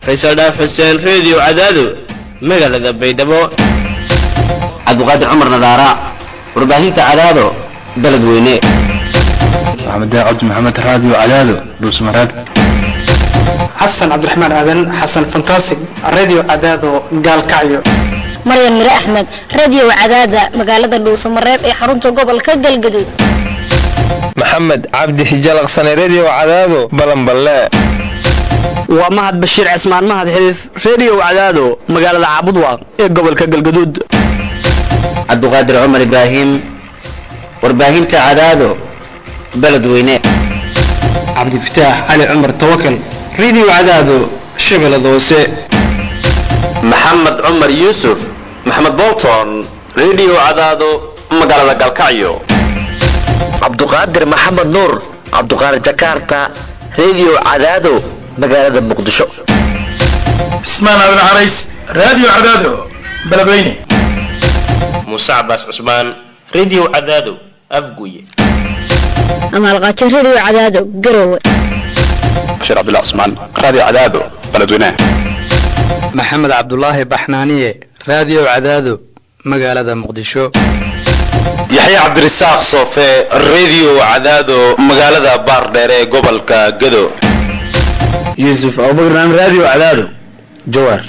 faysal dhaaf xuseen reediyo cadaado magaalada baydhabo cabdiqaadir cumar nadaara warbaahinta cadaado beledweyne maxamed cabdi maxamed raadiyo cadaado dhuusmareeb xasan cabdiraxmaan aadan xasan fantasig radio cadaado gaalkacyo maryan mire axmed radio cadaada magaalada dhuusamareeb ee xarunta gobolka galgaduud maxamed cabdi hijalaqsane redio cadaado balanballe waa mahad bashiir cismaan mahad xiliif redio cadaado magaalada caabudwaaq ee gobolka galgaduud cabdiqaadir cumar ibraahim warbaahinta cadaado beledweyne cabdifataax cali cumar tawakal radio cadaado shabeellada hoose maxamed cumar yuusuf maxamed bolton redio cadaado magaalada galkacyo cabduqaadir maxamed nuur cabduqaadir jakarta redio cadaado magaalada muqdisho cismaan aadan carays radio cadaado beledweyne muuse cabaas cusmaan redio cadaado afguye amaalqaajo redio cadaado garowe bashiir cabdullah cusmaan radio cadaado beledweyne maxamed cabdulaahi baxnaaniye radio cadaado magaalada muqdisho yaxye cabdirasaaq soofe redio cadaado magaalada baardheer ee gobolka gado yuusuf abubakran radio cadaado jawaar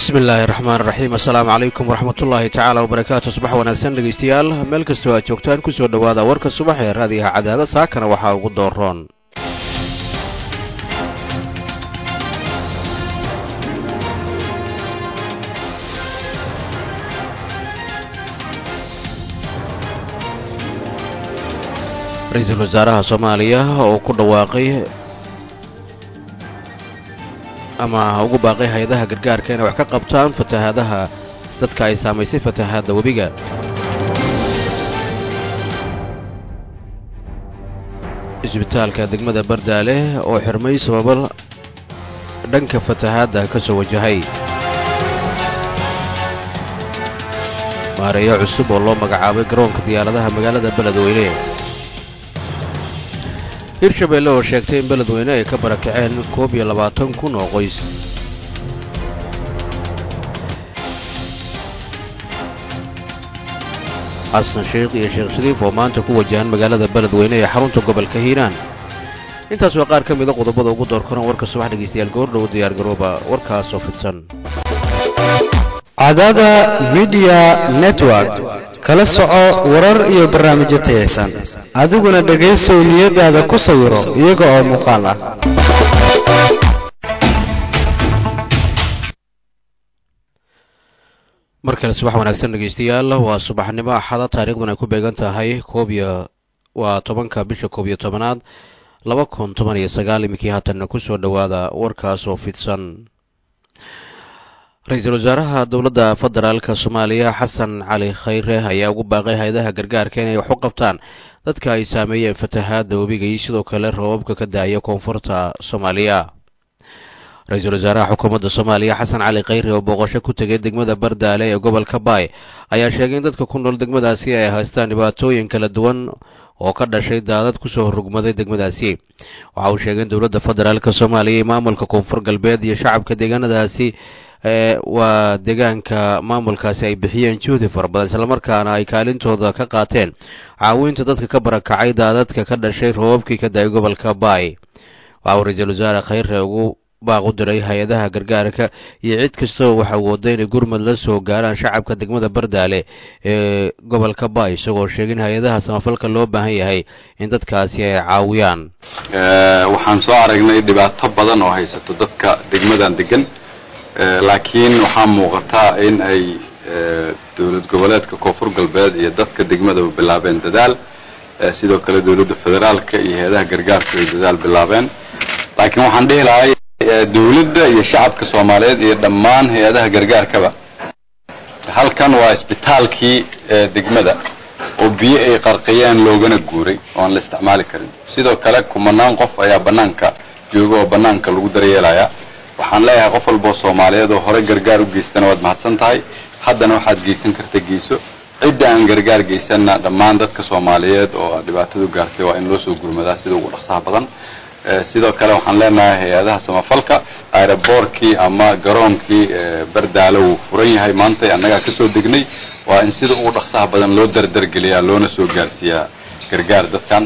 bismi illaahi raxmaan raxiim assalaamu calaykum waraxmatullaahi tacaala wabarakaatu subax wanaagsan dhegaystayaal meel kastoo aad joogtaan kusoo dhowaada warka subax ee raadiyaha cadaada saakana waxaa ugu dooroon ra-iisul wasaaraha soomaaliya oo ku dhawaaqay ama ugu baaqay hay-adaha gargaarka inay wax ka qabtaan fatahaadaha dadka ay saamaysay fatahaadda webiga isbitaalka degmada bardaale oo xirmay sababo dhanka fatahaadda ka soo wajahay maareeyo cusub oo loo magacaabay garoonka diyaaradaha magaalada beledweyne hirshabeelle oo sheegtay in beledweyne ay ka barakaceen koob iyo labaatan kun oo qoys xasan sheikh iyo sheekh shariif oo maanta ku wajahan magaalada beledweyne ee xarunta gobolka hiiraan intaas waa qaar ka mida qodobada ugu doorkaran warka subax dhegaystayaal goordhow diyaargarooba warkaasoo fidsan cadaada midiya network kala soco warar iyo barnaamijyo tayaysan adiguna dhegaysow niyadaada ku sawiro iyaga oo muuqaal ah mar kale subax wanaagsan dhegaystayaal waa subaxnimo axada taariikhdun ay ku beegan tahay koob iyo waa tobanka bisha koob iyo tobanaad laba kun toban iyo sagaal iminkii haatanna kusoo dhowaada warkaasoo fidsan ra-iisul wasaaraha dowladda federaalka soomaaliya xasan cali khayre ayaa ugu baaqay hay-adaha gargaarka inay wax u qabtaan dadka ay saameeyeen fatahaadda webiga iyo sidoo kale roobabka ka daaya koonfurta soomaaliya ra-iisul wasaaraha xukuumadda soomaaliya xasan cali khayre oo booqasho ku tegay degmada bardaale ee gobolka baay ayaa sheegay in dadka ku nool degmadaasi ay haystaan dhibaatooyin kala duwan oo ka dhashay daadad kusoo rugmaday degmadaasi waxa uu sheegay in dowladda federaalk soomaaliya iyo maamulka koonfur galbeed iyo shacabka deegaanadaasi waa deegaanka maamulkaasi ay bixiyeen juhdi fara badan islamarkaana ay kaalintooda ka qaateen caawinta dadka ka barakacay daadadka ka dhashay roobabkii ka da-ay gobolka baay waxa uu ra-iisul wasaare khayre ugu baaq u diray hay-adaha gargaarka iyo cid kastoo wax awooda inay gurmad la soo gaaraan shacabka degmada bardaale ee gobolka baay isagoo sheegay in hay-adaha samafalka loo baahan yahay in dadkaasi ay caawiyaan waxaan soo aragnay dhibaato badan oo haysato dadka degmadan degan laakiin waxaa muuqataa in ay dowlad goboleedka koonfur galbeed iyo dadka degmadaba bilaabeen dadaal sidoo kale dowladda federaalka iyo hay-adaha gargaarku ay dadaal bilaabeen laakiin waxaan dhihi lahay dowladda iyo shacabka soomaaliyeed iyo dhammaan hay-adaha gargaarkaba halkan waa isbitaalkii degmada oo biyo ay qarqiyeen loogana guuray oo aan la isticmaali karin sidoo kale kumanaan qof ayaa bannaanka jooga oo bannaanka lagu daryeelaya waxaan leeyahay qof walboo soomaaliyeed oo hore gargaar u geystana waad mahadsan tahay haddana waxaad geysan karta geyso cidda aan gargaar geysanna dhammaan dadka soomaaliyeed oo dhibaatadu gaartay waa in loo soo gurmadaa sida ugu dhaqsaha badan sidoo kale waxaan leenahay hay-adaha samafalka aeroboorkii ama garoonkii bardaalo wuu furan yahay maanta annagaa kasoo degnay waa in sida ugu dhaqsaha badan loo dardargeliyaa loona soo gaarsiiyaa gargaar dadkan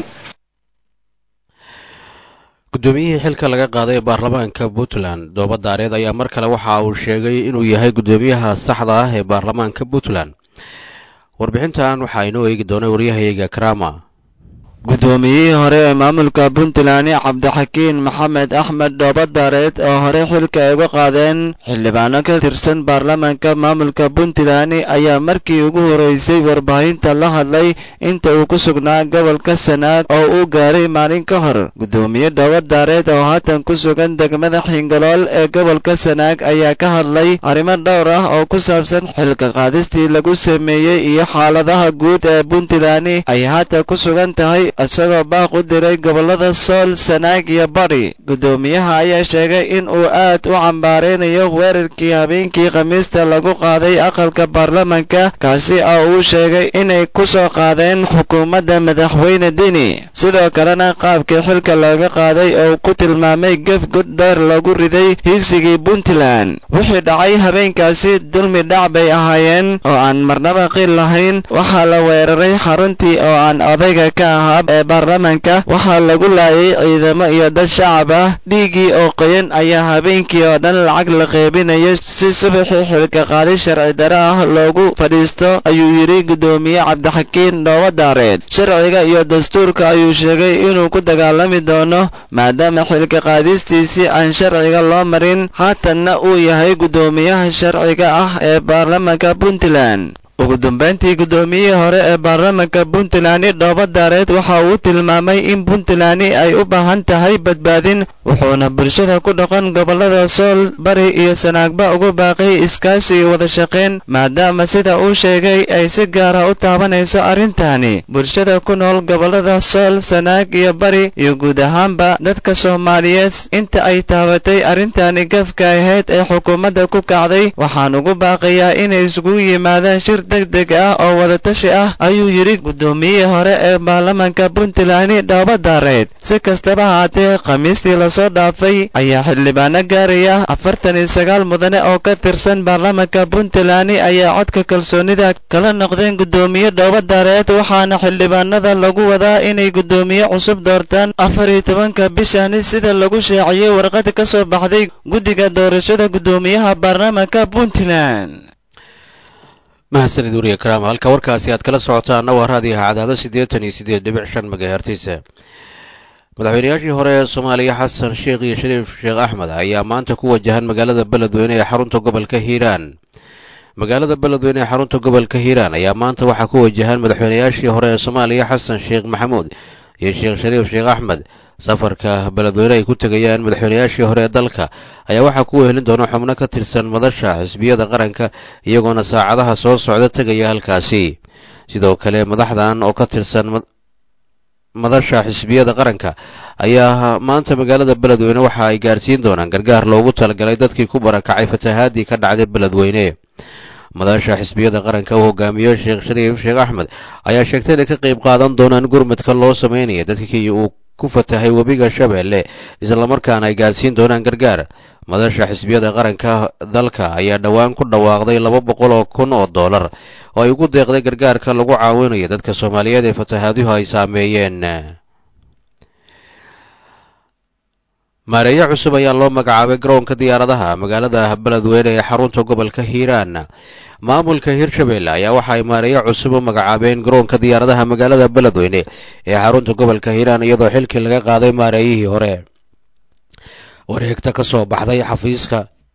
guddoomiyihii xilka laga qaaday ee baarlamaanka puntland dooba daareed ayaa mar kale waxa uu sheegay inuu yahay guddoomiyaha saxda ah ee baarlamaanka puntland warbixintan waxaa inoo eegi doonay waryahayga karama guddoomiyihii hore ee maamulka puntland cabdixakiin maxamed axmed dhoobadaareed oo hore xilka ay uga qaadeen xildhibaano ka tirsan baarlamaanka maamulka puntland ayaa markii ugu horeysay warbaahinta la hadlay inta uu ku sugnaa gobolka sanaag oo uu gaaray maalin ka hor guddoomiye dhoobadaareed oo haatan ku sugan degmada xingalool ee gobolka sanaag ayaa ka hadlay arrimo dhowr ah oo ku saabsan xilka qaadistii lagu sameeyey iyo xaaladaha guud ee puntland ay haatan ku sugan tahay isagoo baaq u diray gobollada sool sanaag iyo bari guddoomiyaha ayaa sheegay in uu aad u cambaareynayo weerarkii habeenkii khamiista lagu qaaday aqalka baarlamanka kaasi oo uu sheegay inay ku soo qaadeen xukuumadda madaxweyne deni sidoo kalena qaabkii xilka looga qaaday oo ku tilmaamay gef god dheer lagu riday hiigsigii puntland wixii dhacay habeenkaasi dulmi dhac bay ahaayeen oo aan marnaba qiil lahayn waxaa la weeraray xaruntii oo aan odayga ka ahaa shacab ee baarlamaanka waxaa lagu laayay ciidamo iyo dad shacab ah dhiiggii oo qoyan ayaa habeenkii oo dhan lacag la qeybinayo si subaxii xilka qaadi sharci dare ah loogu fadhiisto ayuu yidhi guddoomiye cabdixakiin dhoobadaareed sharciga iyo dastuurka ayuu sheegay inuu ku dagaalami doono maadaama xilka qaadistiisii aan sharciga loo marin haatanna uu yahay guddoomiyaha sharciga ah ee baarlamaanka puntland ugu dambayntii guddoomiyihii hore ee baarlamaanka puntland dhoobadaareed waxa uu tilmaamay in puntland ay u baahan tahay badbaadin wuxuuna bulshada ku dhaqan gobollada sool bari iyo sanaagba ugu baaqay iskaashi iyo wada shaqayn maadaama sida uu sheegay ay si gaara u taabanayso arrintani bulshada ku nool gobollada sool sanaag iyo bari iyo guud ahaanba dadka soomaaliyeed inta ay taabatay arrintani gafka ahayd ee xukuumadda ku kacday waxaan ugu baaqayaa inay isugu yimaadaan shir degdeg ah oo wadatashi ah ayuu yidhi guddoomiyihii hore ee baarlamaanka puntland dhoobadaareed si kastaba haatee khamiistii lasoo dhaafay ayaa xildhibaano gaaraya afartan iyo sagaal mudane oo ka tirsan baarlamaanka puntland ayaa codka kalsoonida kala noqdeen guddoomiye dhoobadaareed waxaana xildhibaanada lagu wadaa inay guddoomiye cusub doortaan afar iyo tobanka bishani sida lagu shaaciyey warqad ka soo baxday guddiga doorashada guddoomiyaha baarlamaanka puntland mahadsanid weriye karaama halka warkaasi aad kala socotaana waa raadiyaha cadaado siddeetan iyo siddeed dhibic shan magahertiisa madaxweynayaashii hore ee soomaaliya xasan sheekh iyo shariif sheekh axmed ayaa maanta ku wajahan magaalada beledweyne ee xarunta gobolka hiiraan magaalada beledweyne ee xarunta gobolka hiiraan ayaa maanta waxaa ku wajahan madaxweynayaashii hore ee soomaaliya xasan sheekh maxamuud iyo sheekh shariif sheekh axmed safarka beledweyne ay ku tegayaan madaxweynayaashii hore ee dalka ayaa waxaa ku wehelin doona xubno ka tirsan madasha xisbiyada qaranka iyagoona saacadaha soo socda tegaya halkaasi sidoo kale madaxdan oo ka tirsan madasha xisbiyada qaranka ayaa maanta magaalada beledweyne waxa ay gaarsiin doonaan gargaar loogu talagalay dadkii ku barakacay fatahaadii ka dhacday beledweyne madasha xisbiyada qaranka uu hogaamiyo sheekh shariif sheekh axmed ayaa sheegtay inay ka qayb qaadan doonaan gurmadka loo sameynaya dadkii uu ku fatahay webiga shabeelle islamarkaana ay gaarsiin doonaan gargaar madasha xisbiyada qaranka dalka ayaa dhowaan ku dhawaaqday laba boqol oo kun oo dollar oo ay ugu deeqday gargaarka lagu caawinayo dadka soomaaliyeed ee fatahaaduhu ay saameeyeen maareeyo cusub ayaa loo magacaabay garoonka diyaaradaha magaalada beledweyne ee xarunta gobolka hiiraan maamulka hirshabelle ayaa waxa ay maareeyo cusub u magacaabeen garoonka diyaaradaha magaalada beledweyne ee xarunta gobolka hiiraan iyadoo xilkii laga qaaday maareeyihii hore wareegta ka soo baxday xafiiska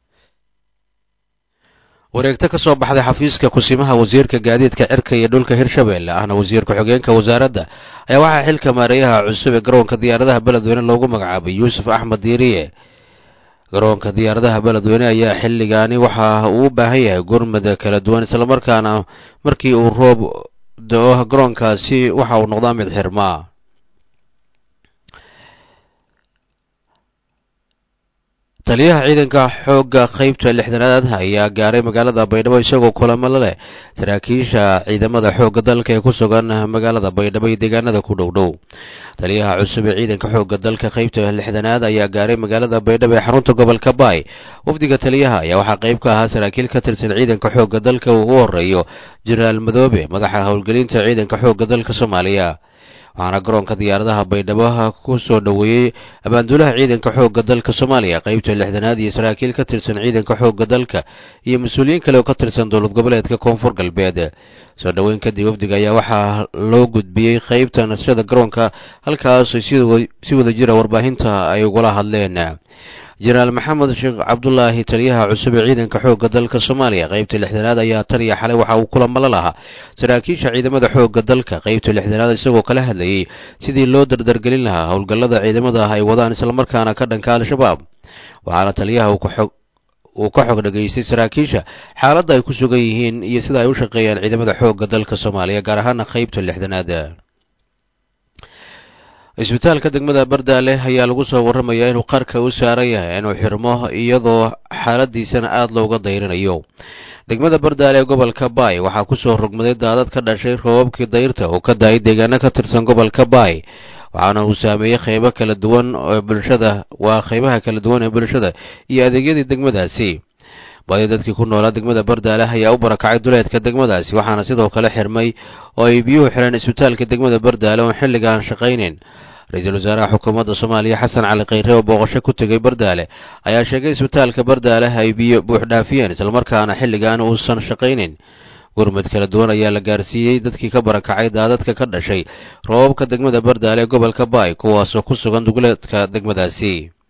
wareegto ka soo baxday xafiiska kusimaha wasiirka gaadiidka cirka iyo dhulka hirshabelle ahna wasiir ku-xigeenka wasaaradda ayaa waxaa xilka maareeyaha cusub ee garoonka diyaaradaha beledweyne loogu magacaabay yuusuf axmed diiriye garoonka diyaaradaha beledweyne ayaa xilligaani waxa uu u baahan yahay gurmad kala duwan islamarkaana markii uu roob da-o garoonkaasi waxa uu noqdaa mid xirmaa taliyaha ciidanka xoogga qaybta lixdanaad ayaa gaaray magaalada baydhabo isagoo kulamo la leh saraakiisha ciidamada xoogga dalka ee ku sugan magaalada baydhabo iyo deegaanada ku dhow dhow taliyaha cusub ee ciidanka xoogga dalka qaybta lixdanaad ayaa gaaray magaalada baydhabo ee xarunta gobolka baay wafdiga taliyaha ayaa waxaa qayb ka ahaa saraakiil ka tirsan ciidanka xoogga dalka uu ugu horeeyo jenaraal madoobe madaxa howlgelinta ciidanka xoogga dalka soomaaliya waxaana garoonka diyaaradaha baydhabo ku soo dhoweeyey abaanduulaha ciidanka xoogga dalka soomaaliya qaybta lixdanaad iyo saraakiil ka tirsan ciidanka xoogga dalka iyo mas-uuliyiin kale oo ka tirsan dowlad goboleedka koonfur galbeed soo dhoweyn kadib wafdiga ayaa waxaa loo gudbiyey qaybta nasrada garoonka halkaas si wada jira warbaahinta ay ugula hadleen jenaraal maxamed sheekh cabdulaahi taliyaha cusub ee ciidanka xoogga dalka soomaaliya qaybta lixdanaad ayaa tan iyo xalay waxa uu kulamalo lahaa saraakiisha ciidamada xoogga dalka qaybta lixdanaad isagoo kala hadlayey sidii loo dardargelin lahaa howlgallada ciidamada ay wadaan islamarkaana ka dhanka al-shabaab waxaana taliyaha uu ka xog dhageystay saraakiisha xaaladda ay ku sugan yihiin iyo sida ay u shaqeeyaan ciidamada xoogga dalka soomaaliya gaar ahaana qaybta lixdanaad isbitaalka degmada bardaale ayaa lagu soo warramayaa inuu qarka u saaran yahay inuu xirmo iyadoo xaaladiisana aada looga dayrinayo degmada bardaale ee gobolka baay waxaa kusoo rogmaday daadad ka dhashay roobabkii dayrta oo ka da-ay deegaano ka tirsan gobolka baay waxaana uu saameeyey qaybo kala duwan oo bulshada waa qaybaha kala duwan ee bulshada iyo adeegyadii degmadaasi badi dadkii ku noolaa degmada bardaale ayaa u barakacay duleedka degmadaasi waxaana sidoo kale xirmay oo ay biyuhu xidheen isbitaalka degmada bardaale oon xilligaan shaqaynayn ra-iisul wasaaraha xukuumadda soomaaliya xasan cali khayre oo booqasho ku tegay bardaale ayaa sheegay isbitaalka bardaale ay biyo buuxdhaafiyeen islamarkaana xilligaan uusan shaqaynayn gurmud kala duwan ayaa la gaarsiiyey dadkii ka barakacay daadadka ka dhashay roobabka degmada bardaale ee gobolka baay kuwaasoo ku sugan duguleedka degmadaasi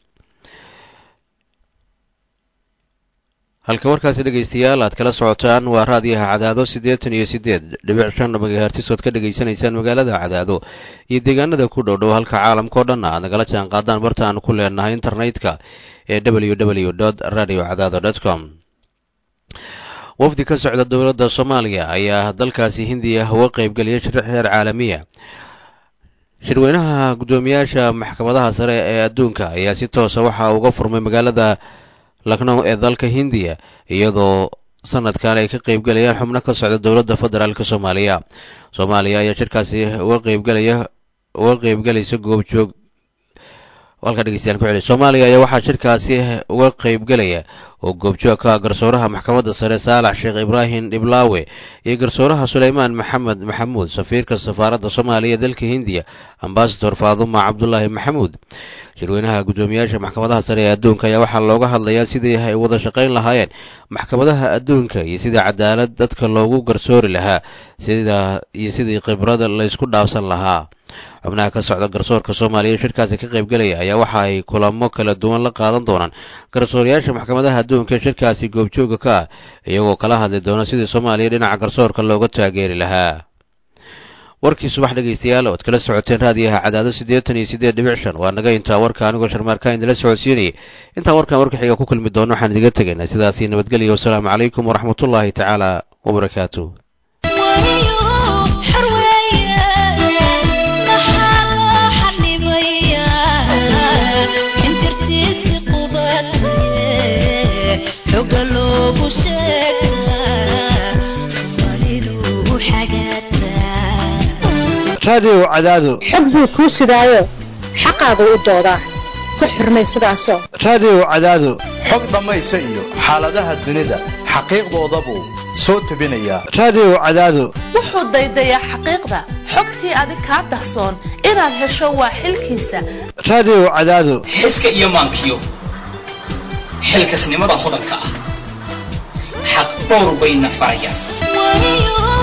halka warkaasi dhegaystayaal aad kala socotaan waa raadiyaha cadaado siddeetan iyo siddeed dhibic shan magahertis ood ka dhegaysanaysaan magaalada cadaado iyo deegaanada ku dhow dhow halka caalamkao dhan aad nagala jaan qaadaan barta aan ku leenahay internetka ee w w dot radio cadaado dot com wafdi ka socda dowladda soomaaliya ayaa dalkaasi hindiya uga qaybgeliyay shir heer caalamiya shirweynaha guddoomiyaasha maxkamadaha sare ee adduunka ayaa si toosa waxa uga furmay magaalada lagnow ee dalka hindiya iyadoo sanadkan ay ka qaybgelayaan xubno ka socda dowladda federaalk soomaaliya soomaaliya ayaa shirkaasi uga qaybgelaya uga qaybgelaysa goobjoog halka dhegeystayaal ku celi soomaaliya ayaa waxaa shirkaasi uga qaybgelaya oo goobjoog ka garsooraha maxkamadda sare saalax sheekh ibraahim dhiblaawe iyo garsooraha suleymaan maxamed maxamuud safiirka safaaradda soomaaliya ee dalka hindiya ambasador faaduma cabdulaahi maxamuud shirweynaha guddoomiyaasha maxkamadaha sare ee adduunka ayaa waxaa looga hadlayaa sidii ay wada shaqayn lahaayeen maxkamadaha adduunka iyo sidii cadaalad dadka loogu garsoori lahaa sida iyo sidii khibrada laysku dhaafsan lahaa xubnaha ka socda garsoorka soomaaliya shirkaasi ka qaybgelaya ayaa waxa ay kulamo kala duwan la qaadan doonaan garsoorayaasha maxkamadaha adduunka ee shirkaasi goobjooga ka ah iyagoo kala hadli doona sidii soomaaliya dhinaca garsoorka looga taageeri lahaa warkii subax dhegaystayaal ood kala socoteen raadiyaha cadaado siddeetan iyo siddeed dhibic shan waa naga intaa warka anigoo sharmaarkaa idinla socodsiinayay intaan warkan warka xiga ku kulmi doono waxaan idiga tegaynaa sidaasi nabadgelya wasalaamu calaykum waraxmatullaahi tacaala wabarakaatu raadiyow cadaado xog buu kuu sidaayo xaqaagu u doodaa ku xurmay sidaasoo raadiyow cadaado xog dhammaysa iyo xaaladaha dunida xaqiiqdoodabuu soo tebinayaa raadiyow cadaado wuxuu daydayaa xaqiiqda xogtii adig kaa dahsoon inaad hesho waa xilkiisa raadiyow cadaado xiska iyo maankiyo xilkasnimada hodanka ah xaq dhowr bayna farayaan